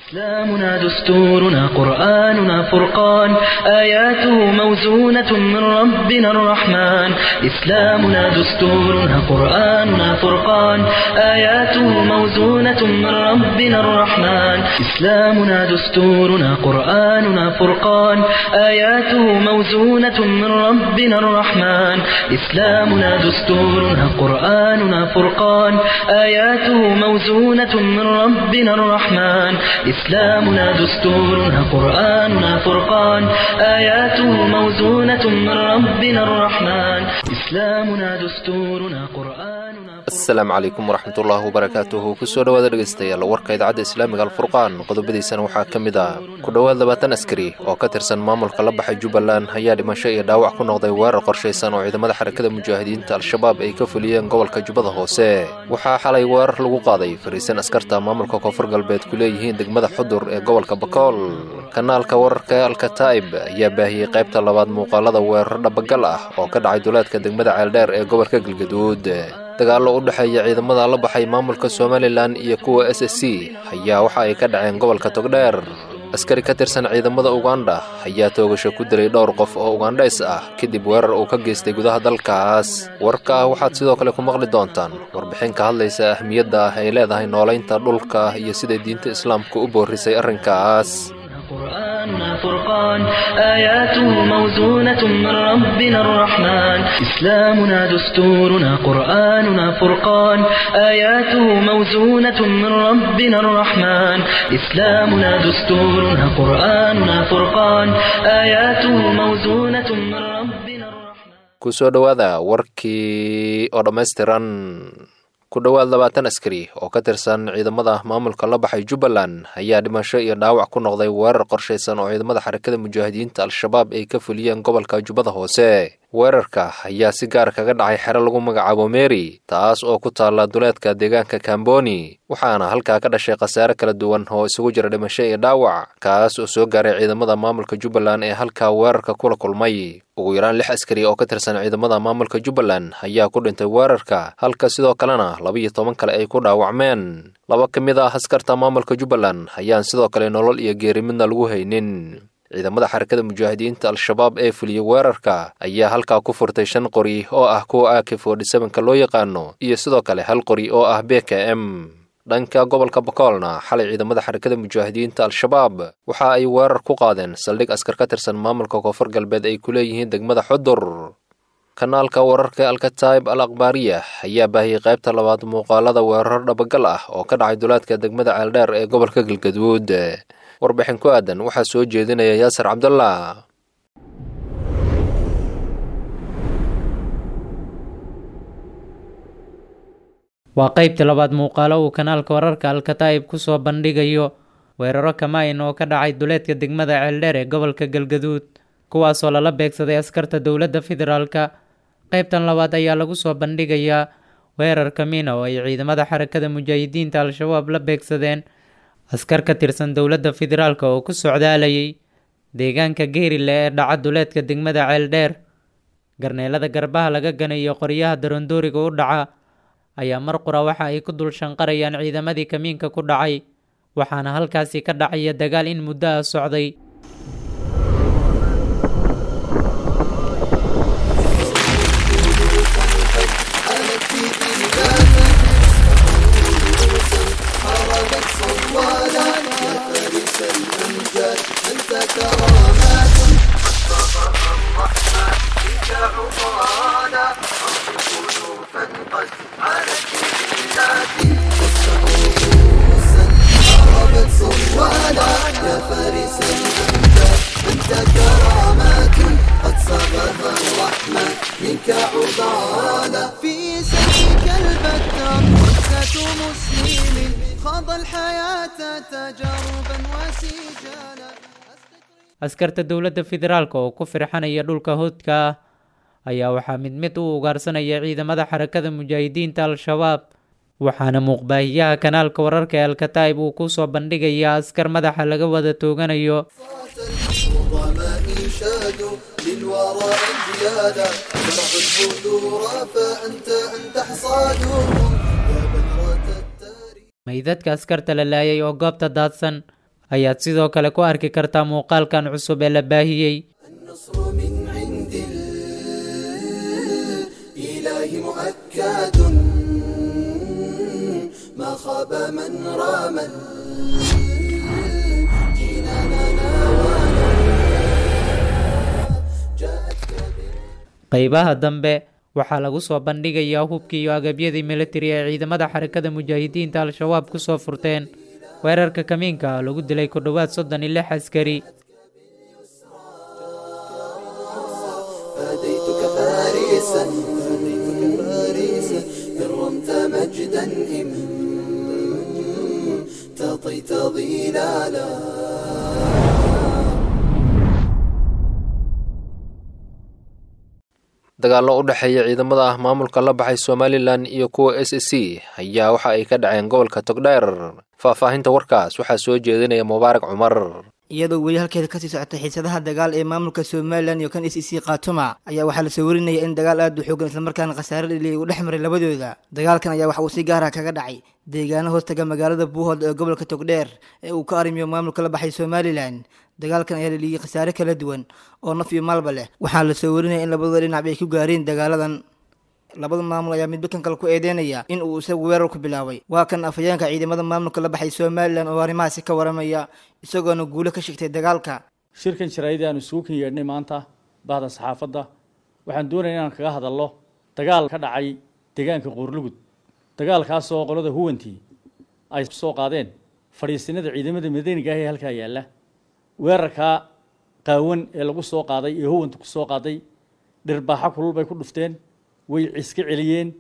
إسلامنا دستورنا قرآننا فرقان آياته موزونة من ربنا الرحمن إسلامنا دستورنا قرآننا فرقان آياته موزونة من ربنا الرحمن إسلامنا دستورنا قرآننا فرقان آياته موزونة من ربنا الرحمن إسلامنا دستورنا قرآننا فرقان آياته موزونة من ربنا الرحمن إسلامنا دستورنا قرآننا فرقان آياته موزونة من ربنا الرحمن إسلامنا دستورنا قرآننا asalaamu calaykum waraxmatullaahi wabarakaatuhu kusoo dhowaada dhegaystayaal warka idaacadda islaamiga alfurqaan qodobadiisana waxaa ka mid ah ku dhowaad labaatan askari oo ka tirsan maamulka la baxay jubbaland ayaa dhimasho iyo dhaawac ku noqday weerar qorshaysan oo ciidamada xarakada mujaahidiinta al-shabaab ay ka fuliyeen gobolka jubbada hoose waxaa xalay weerar lagu qaaday fariisan askarta maamulka koonfur galbeed ku leeyihiin degmada xudur ee gobolka bakool kanaalka wararka alkataa'ib ayaa baahiyey qaybta labaad muuqaalada weerar dhabagal ah oo ka dhacay duleedka degmada ceeldheer ee gobolka galgaduud dagaallo u dhexeeya ciidamada la baxay maamulka somalilan iyo kuwa s s c ayaa waxa ay ka dhaceen gobolka togdheer askari ka tirsan ciidamada uganda ayaa toogasho ku dilay dhowr qof oo ugandhays ah kadib weerar uu ka geystay gudaha dalkaas warka ah waxaad sidoo kale ku maqli doontaan warbixin ka hadlaysa ahmiyadda ah ay leedahay noolaynta dhulka iyo siday diinta islaamka u boorisay arrinkaas قرآننا فرقان آياته موزونة من ربنا الرحمن إسلامنا دستورنا قرآننا فرقان آياته موزونة من ربنا الرحمن إسلامنا دستورنا قرآننا فرقان آياته موزونة من ربنا الرحمن kusoo dhowaada warkii oo dhammaystiran ku dhowaad labaatan askari oo ka tirsan ciidamada maamulka la baxay jubbaland ayaa dhimasho iyo dhaawac ku noqday weerar qorshaysan oo ciidamada xarakada mujaahidiinta al-shabaab ay ka fuliyeen gobolka jubbada hoose weerarka ayaa si gaar kaga dhacay xero lagu magacaabo meri taas oo ku taalla duleedka deegaanka kamboni waxaana halkaa ka dhashay khasaare kala duwan oo isugu jira dhimasho iyo dhaawac kaas oo soo gaaray ciidamada maamulka jubbaland ee halkaa weerarka kula kulmay ugu yaraan lix askari oo ka tirsan ciidamada maamulka jubbaland ayaa ku dhintay weerarka halka sidoo kalena laba-iyo toban kale ay ku dhaawacmeen laba ka mid ah askarta maamulka jubbaland ayaan sidoo kale nolol iyo geeri midna lagu haynin ciidamada xarakada mujaahidiinta al-shabaab ee fuliyey weerarka ayaa halkaa ku furtay shan qori oo ah kuwa ak forty-sevenka loo yaqaano iyo sidoo kale hal qori oo ah b k m dhanka gobolka bakoolna xalay ciidamada xarakada mujaahidiinta al-shabaab waxa ay weerar ku qaadeen saldhig askar ka tirsan maamulka koonfur galbeed ay ku leeyihiin degmada xudur kanaalka wararka alkataib al akhbaariya ayaa baahiyey qaybta labaad muuqaalada weerar dhabagal ah oo ka dhacay duleedka degmada ceeldheer ee gobolka galgaduud warbixin ku aadan waxaa soo jeedinaya yaasir cabdullah waa qaybta labaad muuqaalo uu kanaalka wararka alkataa'ib ku soo bandhigayo weeraro kamaayin oo ka dhacay duleedka degmada ceeldheer ee gobolka galgaduud kuwaasoo lala beegsaday askarta dowladda federaalka qaybtan labaad ayaa lagu soo bandhigayaa weerar kamiina oo ay ciidamada xarakada mujaahidiinta al-shabaab la beegsadeen askar ka tirsan dowladda federaalk oo ku socdaalayay deegaanka geerile ee dhaca duleedka degmada ceeldheer garneelada garbaha laga ganayo qoryaha darondooriga u dhaca ayaa mar qura waxa ay ku dul shanqarayaan ciidamadii kamiinka ku dhacay waxaana halkaasi ka dhacaya dagaal in muddo ah socday في سبيك البتة قصة مسلم خاض الحياة تجاربا وسجالا askarta dowladda federaalk oo ku firxanaya dhulka hoodka ah ayaa waxaa mid mid u ugaarsanaya ciidamada xarakada mujaahidiinta al-shabaab waxaana muuqbaahiyaha kanaalka wararka ee alkataa'ib uu ku soo bandhigayaa askar madaxa laga wada tooganayo العظماء شادوا للورى انجيادا زرعوا البذور فأنت أنت حصادهم يا بذرة التاريخ meydadka askarta la laayay oo goobta daadsan ayaad sidoo kale ku arki kartaa muuqaalkan cusub ee la baahiyey النصر من عند الإله مؤكد ما خاب من رام جناننا ناوانا جاءتك qeybaha dambe waxaa lagu soo bandhigayaa hubkii iyo agabyadii militari ee ciidamada xarakada mujaahidiinta al-shabaab ku soo furteen weerarka kamiinka ah lagu dilay ku dhowaad soddon iyo lix askari فديتك فارسا فديتك فارسا إن رمت مجدا إن تطيت ظلالا dagaallo u dhexeeya ciidamada maamulka la baxay somalilan iyo kuwa s c ayaa waxa ay ka dhaceen gobolka togdheer faahfaahinta warkaas waxaa soo jeedinaya mubaarak cumar iyadoo weli halkeeda kasii socotay xiisadaha dagaal ee maamulka somalilan iyo kan s c khaatuma ayaa waxaa la soo warinaya in dagaal aad u xoogan islamarkaana khasaare dhaliya uu dhex maray labadooda dagaalkan ayaa waxa uu si gaara kaga dhacay deegaano hoostaga magaalada buuhood ee gobolka togdheer ee uu ka arrimiyo maamulka la baxay somalilan dagaalkan ayaa dhaliyay khasaare kala duwan oo naf iyo maalba leh waxaa la soo warinaya in labadooda dhinac ay ku gaareen dagaaladan labada maamul ayaa midba kan kale ku eedeynaya in uu isagu weerar ku bilaabay waa kan afhayeenka ciidamada maamulka la baxay somalilan oo arrimahaasi ka waramaya isagoona guulo ka shigtay dagaalka shirkan jaraa'idii aanu isugu kan yeedhnay maanta bahda saxaafadda waxaan doonaya inaan kaga hadallo dagaal ka dhacay deegaanka qoorlugud dagaalkaasoo qolada huwantii ay soo qaadeen fadhiisinada ciidamada madaniga ah ee halkaa yaalla weerarkaa qaawan ee lagu soo qaaday ee huwanta ku soo qaaday dhirbaaxo kulul bay ku dhufteen way ciska celiyeen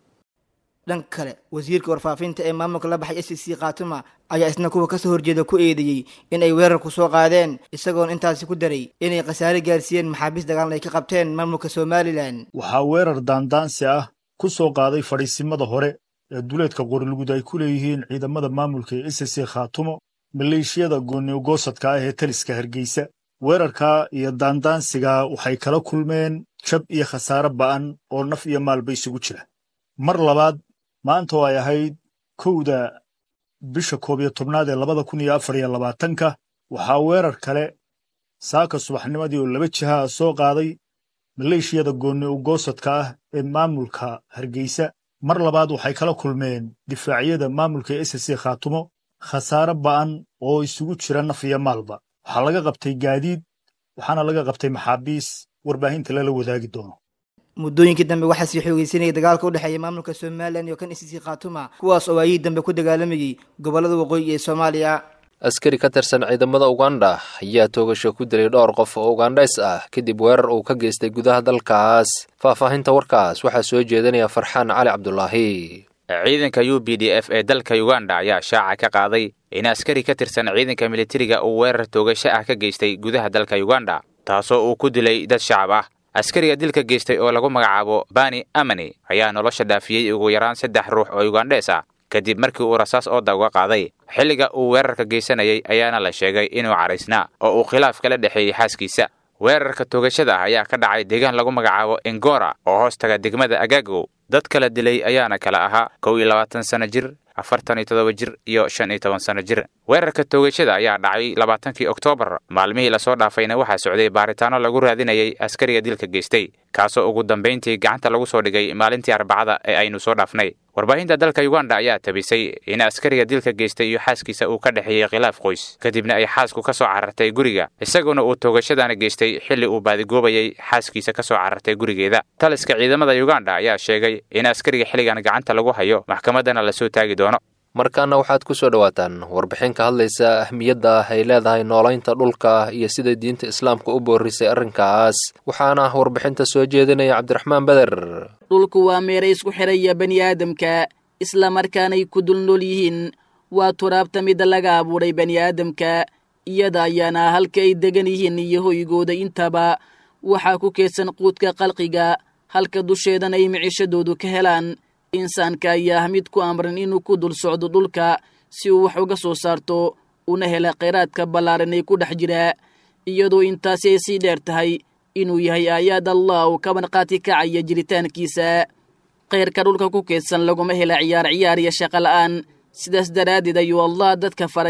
dhanka kale wasiirka warfaafinta ee maamulka la baxay s c khaatuma ayaa isna kuwa kasoo horjeeda ku eedeeyey in ay weerar ku soo qaadeen isagoona intaasi ku daray inay khasaare gaarsiiyeen maxaabiis dagaalna ay ka qabteen maamulka somalilan waxaa weerar daandaansi ah ku soo qaaday fadhiisimada hore ee duleedka qorilgud ay ku leeyihiin ciidamada maamulka ee s c khaatumo maleeshiyada gooniogoosadka ah ee taliska hargeysa weerarkaa iyo daandaansigaa waxay kala kulmeen jab iyo khasaare ba'an oo naf iyo maalba isugu jira mar labaad maanta oo ay ahayd kowda bisha koob iyo tobnaad ee labada kun iyo afar iyo labaatanka waxaa weerar kale saaka subaxnimadii oo laba jiha ah soo qaaday maleeshiyada goonni ugoosadka ah ee maamulka hargeysa mar labaad waxay kala kulmeen difaacyada maamulka s c khaatumo khasaare ba'an oo isugu jira naf iyo maalba waxaa laga qabtay gaadiid waxaana laga qabtay maxaabiis warbaahinta lala wadaagi doono muddooyinkii dambe waxaa sii xoogeysanayay dagaalka u dhexeeya maamulka somalilan iyo kan s c khaatuma kuwaas oo waayihii dambe ku dagaalamayay gobollada waqooyi ee soomaaliya askari ka tirsan ciidamada uganda ayaa toogasho ku dilay dhowr qof oo ugandhays ah kadib weerar uu ka geystay gudaha dalkaas faahfaahinta warkaas waxaa soo jeedinaya farxaan cali cabdulaahi ciidanka u b d f ee dalka uganda ayaa shaaca ka qaaday in askari ka tirsan ciidanka militariga uu weerar toogasho ah ka geystay gudaha dalka uganda taasoo uu ku dilay dad shacab ah askariga dilka geystay oo lagu magacaabo bani amani ayaa nolosha dhaafiyey ugu yaraan saddex ruux oo ugandhees ah kadib markii uu rasaas ooda uga qaaday xilliga uu weerarka geysanayay ayaana la sheegay inuu caraysnaa oo uu khilaaf kala dhexeeyey xaaskiisa weerarka toogashada ah ayaa ka dhacay deegaan lagu magacaabo engora oo hoostaga degmada agagow dad kala dilay ayaana kala ahaa kow iyo labaatan sano jir afartan iyo toddoba jir iyo shan iyo toban sano jir weerarka toogashada ayaa dhacay labaatankii oktoobar maalmihii lasoo dhaafayna waxaa socday baaritaano lagu raadinayay askariga dilka geystay kaasoo ugu dambayntii gacanta lagu soo dhigay maalintii arbacada ee aynu soo dhaafnay warbaahinta dalka uganda ayaa tabisay in askariga dilka geystay iyo xaaskiisa uu ka dhexeeyey khilaaf qoys kadibna ay xaasku ka soo carartay guriga isaguna uu toogashadana geystay xilli uu baadigoobayay xaaskiisa ka soo carartay gurigeeda taliska ciidamada uganda ayaa sheegay in askariga xilligan gacanta lagu hayo maxkamaddana lasoo taagi doono markaana waxaad ku soo dhowaataan warbixin ka hadlaysa ahmiyadda ay leedahay noolaynta dhulka iyo sida diinta islaamka u boorisay arrinkaas waxaana warbixinta soo jeedinaya cabdiraxmaan beder dhulku waa meeray isku xidhaya bani aadamka islamarkaanay ku dul nool yihiin waa turaabta mida laga abuuray bani aadamka iyada ayaana halka ay degan yihiin iyo hoygooda intaba waxaa ku keedsan quudka qalqiga halka dusheedana ay micishadoodu ka helaan insaanka ayaa ah mid ku amran inuu ku dul socdo dhulka si uu wax uga soo saarto una hela khayraadka ballaaran ee ku dhex jira iyadoo intaasi ay sii dheer tahay inuu yahay aayaad allah uu ka banqaati kacaya jiritaankiisa khayrka dhulka ku keedsan laguma hela ciyaar ciyaar iyo shaqo la'aan sidaas daraaddeed ayuu allah dadka faray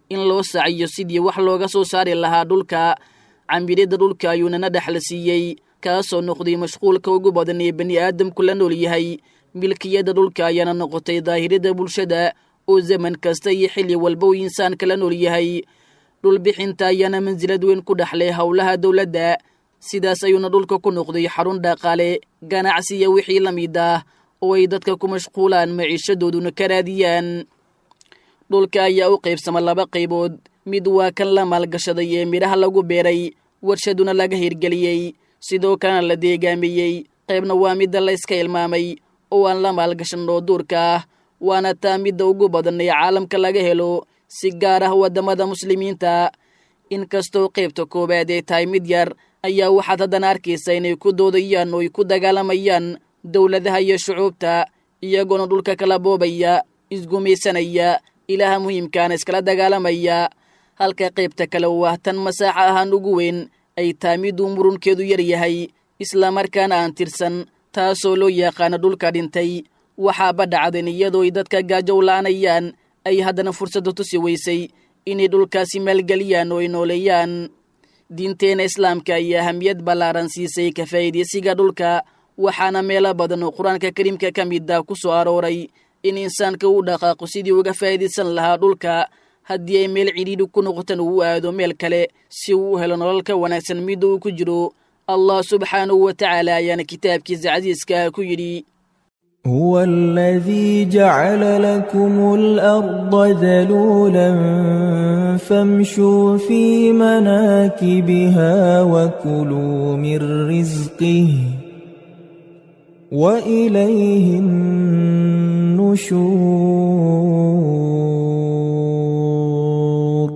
in loo saciyo sidii wax looga soo saari lahaa dhulka camiridda dhulka ayuunana dhexla siiyey kaasoo noqday mashquulka ugu badan ee bani aadamku la nool yahay milkiyadda dhulka ayaana noqotay daahirada bulshada oo zaman kasta iyo xilli walba uu insaanka la nool yahay dhulbixinta ayaana mansilad weyn ku dhexlay howlaha dowladda sidaas ayuuna dhulka ku noqday xarun dhaqaale ganacsiya wixii la mid ah oo ay dadka ku mashquulaan maciishadooduna ka raadiyaan dhulka ayaa u qaybsama laba qaybood mid waa kan la maalgashaday ee midhaha lagu beeray warshaduna laga hirgeliyey sidoo kalena la deegaamiyey qaybna waa midda la yska ilmaamay oo aan la maalgashan oo duurka ah waana taa midda ugu badan ee caalamka laga helo si gaar ah waddamada muslimiinta inkastoo qaybta koowaad ay tahay mid yar ayaa waxaad haddana arkaysa inay ku doodayaan oo ay ku dagaalamayaan dowladaha iyo shucuubta iyagoona dhulka kala boobaya isgumaysanaya ilaha muhiimkaana iskala dagaalamaya halka qaybta kale oo ah tan masaaxa ahaan ugu weyn ay tahay miduu murunkeedu yar yahay islamarkaana aan tirsan taasoo loo yaqaano dhulka dhintay waxaaba dhacdeen iyadoo ay dadka gaajow la'anayaan ay haddana fursadda tusi weysay inay dhulkaasi maalgeliyaan oo ay nooleeyaan diinteena islaamka ayaa ahamiyad ballaaran siisay ka faa'iidaysiga dhulka waxaana meelo badan oo qur-aanka kariimka ka mid ah ku soo arooray in insaanka uu dhaqaaqo sidii uga faa'iidaysan lahaa dhulka haddii ay meel cidhiidhi ku noqotan uu aado meel kale si uu u helo nolol ka wanaagsan midda uu ku jiro allah subxaanahu wa tacaala ayaana kitaabkiisa casiiska ku yidhi هو الذي جعل لكم الأرض ذلولا فامشوا في مناكبها وكلوا من رزقه وإليه النشور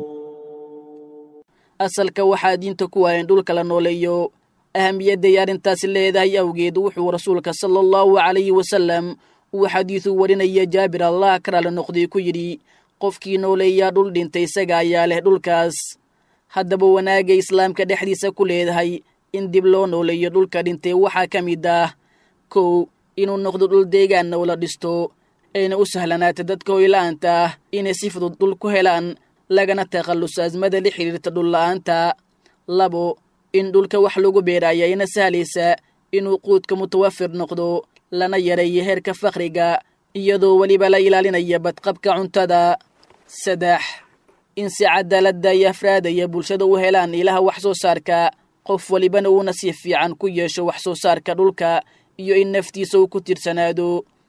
asalka waxaa diinta ku waayan dhulka la nooleeyo ahamiyadday arrintaasi leedahay awgeed wuxuu rasuulka sala allahu calayhi wasalam uu xadiidu warinaya jaabir allah karaale noqday ku yidhi qofkii nooleeyaa dhul dhintay isaga ayaa leh dhulkaas haddaba wanaagay islaamka dhexdiisa ku leedahay in dib loo nooleeyo dhulka dhintay waxaa ka mid ah kow inuu noqdo dhul deegaanna oo la dhisto ayna u sahlanaata dadka hoyla'aanta ah inay si fudud dhul ku helaan lagana takhalluso asmada la xidhiirta dhulla'aanta labo in dhulka wax lagu beeraya ina sahlaysa inuu quudka mutawafir noqdo lana yareeyo heerka fakhriga iyadoo weliba la ilaalinaya badqabka cuntada saddex in si cadaaladda iyo afraadaya bulshada u helaan ilaha wax soo saarka qof welibana uuna si fiican ku yeesho wax soo saarka dhulka iyo in naftiisa uu ku tirsanaado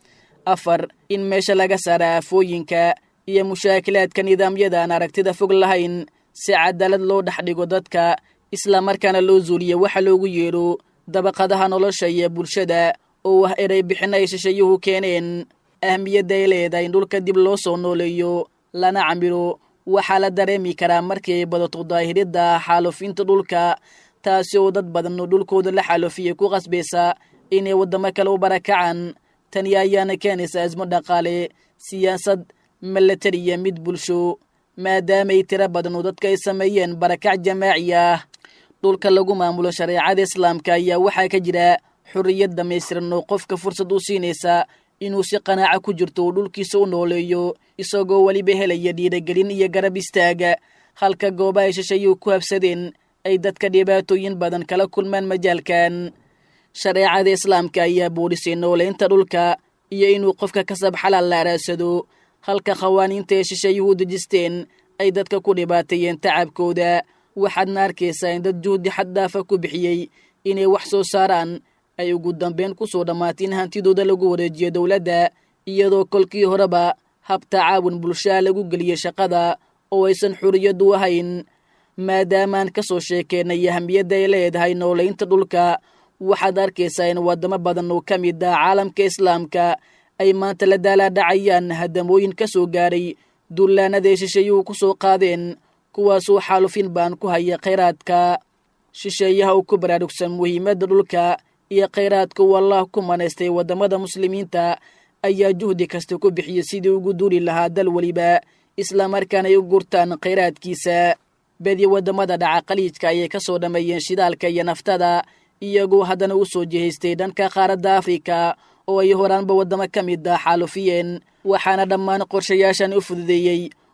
afar in meesha laga saara aafooyinka iyo mushaakilaadka nidaamyada aan aragtida fog lahayn si cadaalad loo dhex dhigo dadka islamarkaana loo zuuliyo waxa loogu yeedho dabaqadaha nolosha iyo bulshada oo ah erey bixin ay shishayuhu keeneen ahmiyadda ay leedahay in dhulka dib loo soo nooleeyo lana camiro waxaa la dareemi karaa markii ay badato daahiridda xaalufinta dhulka taasi oo dad badan oo dhulkooda la xaalufiyay ku qasbaysa inay waddamo kale u barakacaan tani ayaana keenaysa asmo dhaqaale siyaasad milatari iyo mid bulsho maadaamaay tiro badan oo dadka ay sameeyeen barakac jamaaci ah dhulka lagu maamulo shareecada islaamka ayaa waxaa ka jira xorriyad dhammaystiran oo qofka fursad u siinaysa inuu si qanaaco ku jirto uu dhulkiisa u nooleeyo isagoo weliba helaya dhiiragelin iyo garab istaaga halka goobaha shashayuu ku habsadeen ay dadka dhibaatooyin badan kala kulmaan majaalkan shareecada islaamka ayaa boodhisay nooleynta dhulka iyo inuu qofka kasab xalaal la araadsado halka khawaaniinta ee shishayuhu dejisteen ay dadka ku dhibaateeyeen tacabkooda waxaadna arkaysaa in dad juhdi xaddaafa ku bixiyey inay wax soo saaraan ay ugu dambeyn ku soo dhammaatay in hantidooda lagu wareejiyo dowladda iyadoo kolkii horeba hab tacaawun bulshaha lagu geliyey shaqada oo aysan xuriyaddu ahayn maadaamaan ka soo sheekeennay ahamiyadda ay leedahay nooleynta dhulka waxaad arkaysaa in waddamo badan oo ka mid ah caalamka islaamka ay maanta la daalaadhacayaan hadamooyin ka soo gaaray dullaanaday shisheeyuhu ku soo qaadeen kuwaasuu xaalufin baan ku haya khayraadka shisheeyaha uu ku baraarugsan muhiimadda dhulka iyo khayraadka uu allah ku manaystay waddamada muslimiinta ayaa juhdi kasta ku bixiyey sidii ugu duuli lahaa dal weliba islamarkaana ay u gurtaan khayraadkiisa bedi waddamada dhaca khaliijka ayay ka soo dhammeeyeen shidaalka iyo naftada iyagoo haddana u soo jihaystay dhanka qaaradda afrika oo ay horaanba waddamo ka mid ah xaalufiyeen waxaana dhammaan qorshayaashan u fududeeyey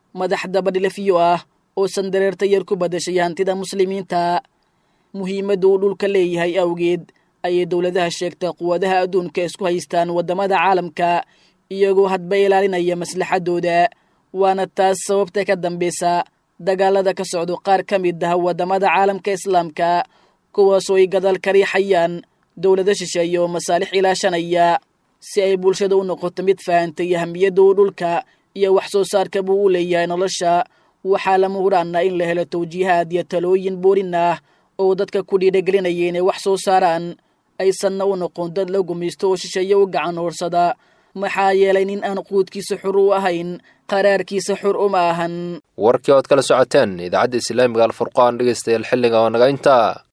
madax dabadhilafyo ah oo sandareerta yar ku badashay hantida muslimiinta muhiimadda uu dhulka leeyahay awgeed ayay dowladaha sheegta quwadaha adduunka isku haystaan waddamada caalamka iyagoo hadba ilaalinaya maslaxaddooda waana taas sababta ka dambaysa dagaalada ka socdo qaar ka mid ah waddamada caalamka islaamka kuwaasoo ay gadaal ka riixayaan dowlado shisheeye oo masaalix ilaashanaya si ay bulshada u noqoto mid fahantay ahamiyadda uu dhulka iyo wax soo saarka buu u leeyahay nolosha waxaa lama huraana in la helo tawjiihaad iyo talooyin boorin ah oo dadka ku dhiiragelinaya inay wax soo saaraan aysanna u noqon dad la gumaysto oo shisheeye u gacan hoorsada maxaa yeelay nin aan quudkiisa xur u ahayn qaraarkiisa xur uma ahan warkii ood kala socoteen idaacadda islaamiga alfurqaan dhegeystayaal xilliga oo naga intaa